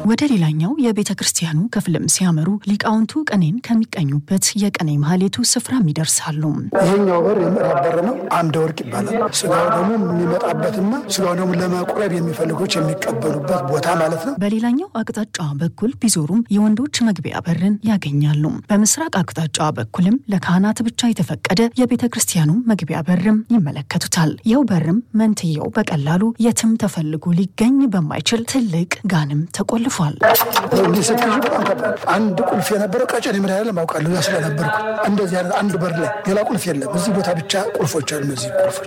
ወደ ሌላኛው የቤተ ክርስቲያኑ ክፍልም ሲያመሩ ሊቃውንቱ ቅኔን ከሚቀኙበት የቅኔ ማህሌቱ ስፍራም ይደርሳሉ። ይሄኛው በር የምዕራብ በር ነው። አምደ ወርቅ ይባላል። ስጋው ደግሞ የሚመጣበትና ስጋው ደግሞ ለመቁረብ የሚፈልጎች የሚቀበሉበት ቦታ ማለት ነው። በሌላኛው አቅጣጫ በኩል ቢዞሩም የወንዶች መግቢያ በርን ያገኛሉ። በምስራቅ አቅጣጫ በኩልም ለካህናት ብቻ የተፈቀደ የቤተ ክርስቲያኑ መግቢያ በርም ይመለከቱታል። ይኸው በርም መንትየው በቀላሉ የትም ተፈልጎ ሊገኝ በማይችል ትልቅ ጋንም ተቆልፏል። እንዲህ ስትይዙ በጣም ከባድ። አንድ ቁልፍ የነበረው ቀጨኔ መድኃኔዓለም አውቃለሁ እዛ ስለነበርኩ እንደዚህ አይነት አንድ በር ላይ ሌላ ቁልፍ የለም። እዚህ ቦታ ብቻ ቁልፎች አሉ። እነዚህ ቁልፎች